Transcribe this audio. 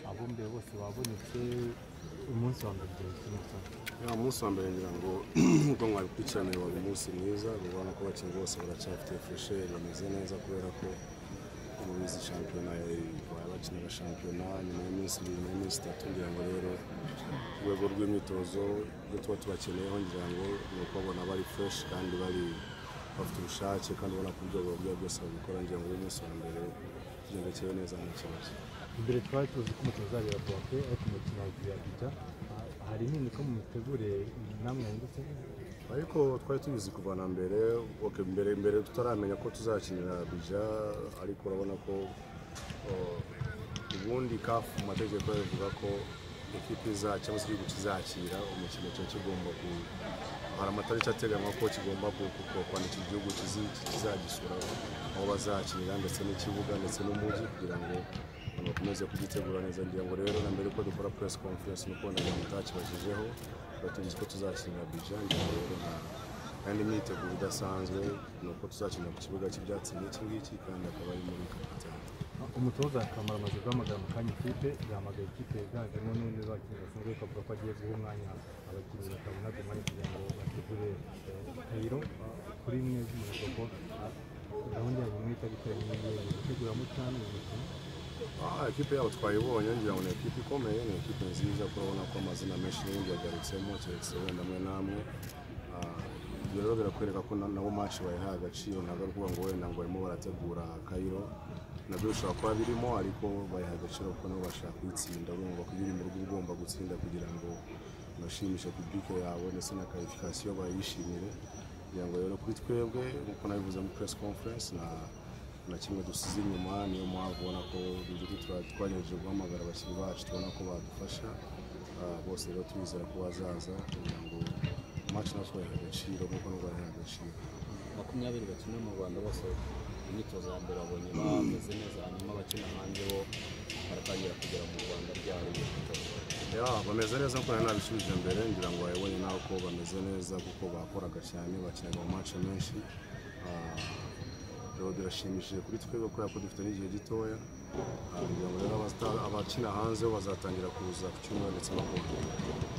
abitabiriye bose babonetse umunsi wa mbere ugenzi ya munsi wa mbere ngira ngo ubwo mwabikurikirane wari umunsi mwiza ubona ko abakinnyi bose baracyafite fresheri bameze neza kubera ko mubizi shampiyona itwaye abakinaga shampiyona nyuma y'iminsi ibiri nyuma y'iminsi itatu ngira ngo rero urwego rw'imyitozo ibyo tuba tubakeneyeho ngira ngo ni ukubabona bari fureshi kandi bari bafite ubushake kandi ubona ko ibyo bagura byose babikora ngira ngo uyu munsi wa mbere tugendekeye neza nta kibazo imbere twari tuzi ko umukino uzabera bote ariko umukino wagiye abijya hari impinduka mu mitegure namwe yungutse ariko twari tubizi kuva na mbere okay, mbere mbere tutaramenya ko tuzakinira bija ariko urabona ko uh, ubundi kafu mu mategeko bivuga ko ikipe iza cyangwa se igihugu kizakira umukino cyo kigomba ku hari amatariki ateganywa ko kigomba ku- ku- ku- kwandikira igihugu kizi- kizagisura aho bazakinira ndetse n'ikibuga ndetse n'umujyi kugira ngo abantu bakomeze kugitegura neza ngira ngo rero na mbere uko dukora press conference nuko na bantu atakibajijeho batugize ko tuzakinira bija ngira ngo rero nta kandi imyiteguro idasanzwe ni uko tuzakinira ku kibuga cy'ibyatsi n'iki ngiki kandi akaba ari muri kapitani umutoza akamara amaze guhamagara mu kanya ikipe yahamagaye ikipe yiganjemo n'undi bakinnyi basanzwe ariko avuga ko agiye guha umwanya abakinnyi bakabona ku mwanya kugira ngo bategure kayiro kuri mwe z'umuriro ko ah, gahunda yanyu mwita bitewe n'iyo gutegura mucyane uyu mukino Ah, ekipe yabo twayibonye ngira ngo ni ekipe ikomeye ni ekipe nziza kuko urabona ko amazina menshi n'ubundi yagarutsemo keretse wenda amwe n'amwe Ah, ibyo rero birakwereka ko na- nabo match bayihaye agaciro ntabwo ari ukuvuga ngo wenda ngo barimo barategura kayiro nabyo bishobora kuba birimo ariko bayihaye agaciro kuko nabo bashaka kuyitsinda urumva ko iyo uri mu rugo uba ugomba gutsinda kugira ngo unashimishe publike yawe ndetse na karifikasiyo bayishimire kugira ngo rero kuri twebwe nk'uko nabivuze muri press conference na na kimwe dusize inyuma niyo mpamvu ubona ko ibyo twagejeje guhamagara abakinnyi bacu tubona ko badufasha Ah, bose rero turizera ko bazaza kugira ngo amacu natwe bayahe agaciro nk'uko nabo bayahe agaciro makumyabiri bakina mu rwanda bose imyitozo ya mbere babonye bameze neza hanyuma abakina hanze bo baratangira kugera mu rwanda byaruye Ya, bameze neza kuko nari nabisubije mbere ngira ngo wayibonye nawe ko bameze neza kuko bakoraga cyane bakinaga mu mace menshi Ah, rero birashimishije kuri twebwe kubera ko dufite n'igihe gitoya Ah, kugira ngo rero abazita- abakina hanze bo bazatangira kuza ku cyumweru ndetse no kuwa mbere.